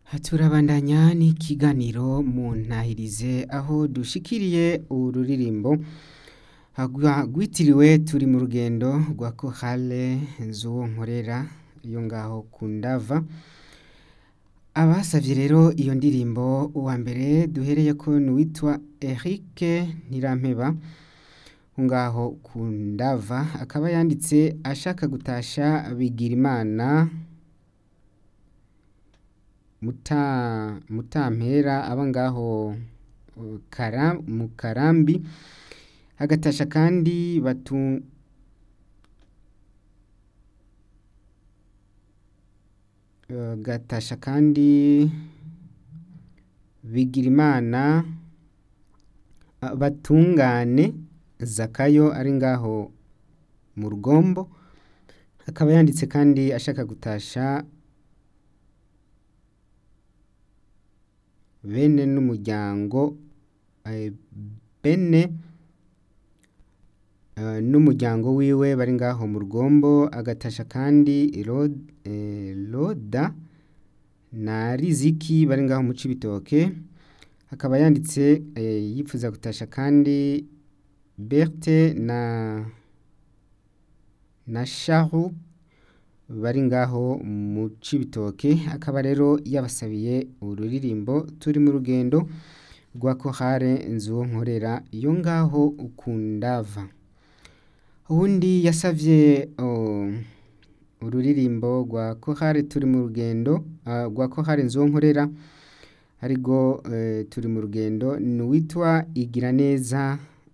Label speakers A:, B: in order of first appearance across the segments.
A: turabandanya n'ikiganiro mu ntahirize aho dushikiriye ururirimbo rwitiriwe turi mu rugendo rwa kohale z'uwo nkorera yo ngaho ku ndava abasavye rero iyo ndirimbo uwa mbere duhereye ko n'uwitwa Eric Ntirampeba ngaho ku ndava akaba yanditse ashaka gutasha Bigirimana muta mutampera aba ngaho kara mu karambi agatasha kandi batu gatasha kandi Bigirimana batungane Zakayo ari ngaho mu rugombo akaba yanditse kandi ashaka gutasha bene n'umuryango bene n'umuryango wiwe bari ngaho mu rugombo agatasha kandi Roda na Riziki bari ngaho mu Cibitoke akaba yanditse yipfuza gutasha kandi Berthe na na Shahu bari ngaho mu Cibitoke akaba rero yabasabiye ururirimbo turi mu rugendo rwa kohare nzuwo nkorera yo ngaho ku ndava uwundi yasavye ururirimbo rwa kohare turi mu rugendo rwa kohare nzuwo nkorera ariko turi mu rugendo n'uwitwa Igiraneza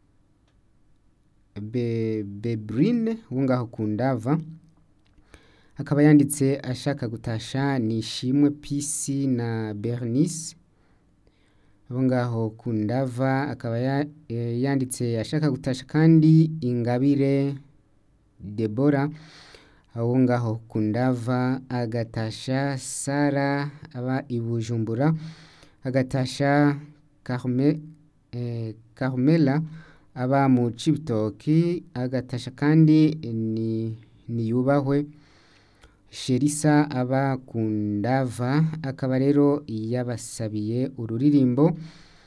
A: Bebrine wo ngaho ku ndava akaba yanditse ashaka gutasha Nishimwe Peace na Bernice abo ngaho ku ndava akaba yanditse ashaka gutasha kandi Ingabire Debora abo ngaho ku ndava agatasha Sara aba i Bujumbura agatasha Carme Carmela aba mu Cibitoki agatasha kandi ni niyubahwe Sherisa aba ku ndava akaba rero yabasabiye ururirimbo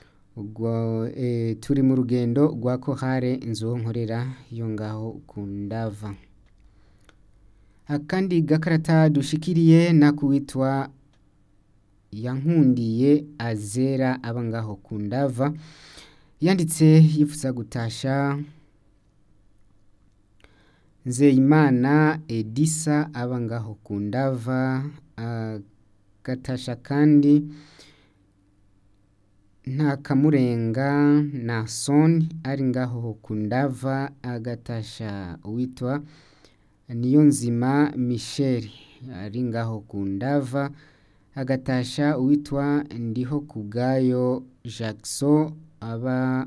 A: turi mu rugendo rwa kohare nzuwo nkorera yo ngaho ku ndava akandi gakarata dushikiriye nakuwitwa yankundiye azera aba ngaho ku ndava yanditse yifuza gutasha Nzeyimana Edisa aba ngaho ku ndava agatasha kandi nta kamurenga na soni ari ngaho ku ndava agatasha uwitwa Niyonzima Michel ari ngaho ku ndava agatasha uwitwa Ndiho kubwayo Jackson aba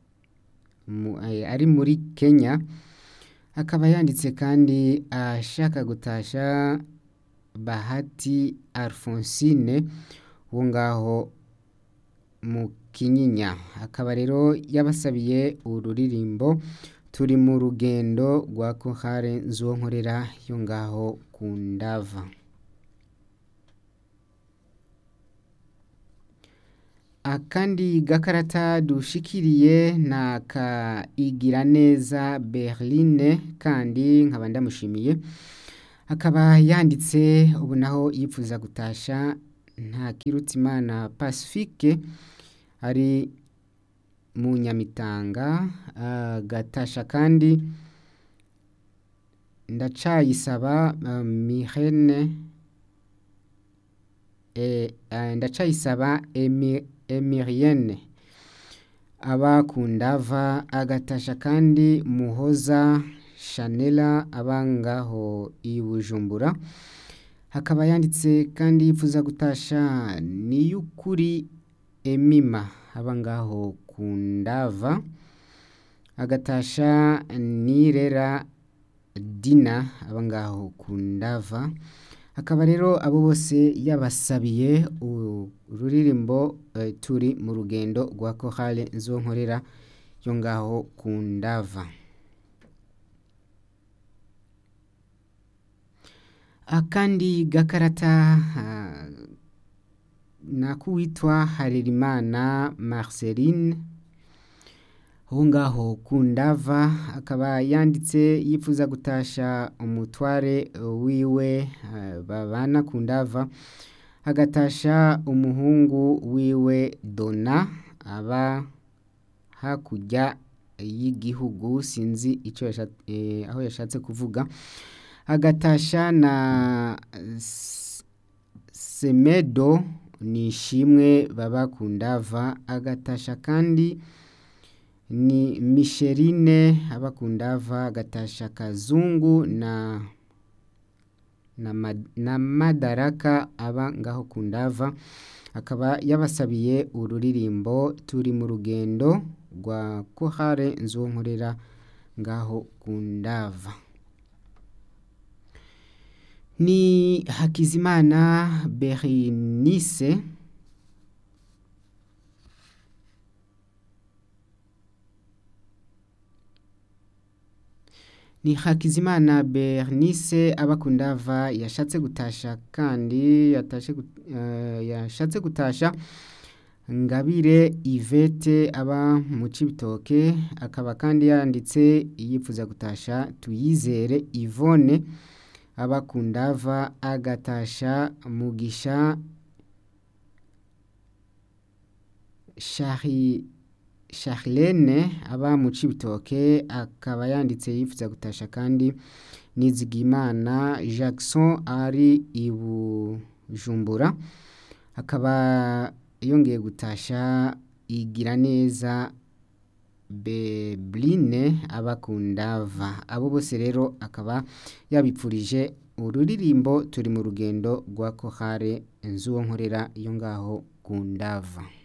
A: ari muri Kenya akaba yanditse kandi ashaka gutasha Bahati Alphonsine wo ngaho mu Kinyinya akaba rero yabasabiye ururirimbo turi mu rugendo rwa kohare nzuwo nkorera yo ngaho ku ndava akandi gakarata dushikiriye na ka Igiraneza Berline kandi nkaba ndamushimiye akaba yanditse ubu naho yipfuza gutasha nta Kirutimana Pacifique ari mu Nyamitanga agatasha kandi ndacayisaba Mirene ndacayisaba Emirienne aba ku ndava agatasha kandi Muhoza Shanela aba ngaho i Bujumbura akaba yanditse kandi yipfuza gutasha Niyukuri Emima aba ngaho ku ndava agatasha Nirera Dina aba ngaho ku ndava akaba rero abo bose yabasabiye ururirimbo turi mu rugendo rwa kohale nzuwo nkorera yo ngaho ku ndava akandi gakarata nakuwitwa harerimana marceline aho ngaho ku ndava akaba yanditse yifuza gutasha umutware wiwe eh, babana ku ndava agatasha umuhungu wiwe dona aba hakurya y'igihugu sinzi icyo yasha- eh, aho yashatse kuvuga agatasha na S- semedo ni ishimwe baba ku ndava agatasha kandi ni misherine aba ku ndava agatasha kazungu na na, Ma- na madaraka aba ngaho ku ndava akaba yabasabiye ururirimbo turi mu rugendo rwa kohare nzonkorera ngaho ku ndava ni hakizimana berenice ni hakizimana bernice aba ku ndava yashatse gutasha kandi yatashe gut- eh, yashatse gutasha ngabire ivete aba mu cibitoke akaba kandi yanditse yifuza gutasha tuyizere ivone aba ku ndava agatasha mugisha shari Charlene aba mu Cibitoke akaba yanditse yifuza gutasha kandi Nizigimana Jackson ari i Bujumbura akaba yongeye gutasha igira neza Bebline aba ku ndava abo bose rero akaba yabipfurije ururirimbo turi mu rugendo rwa kohare nzuwo nkorera iyo ngaho ku ndava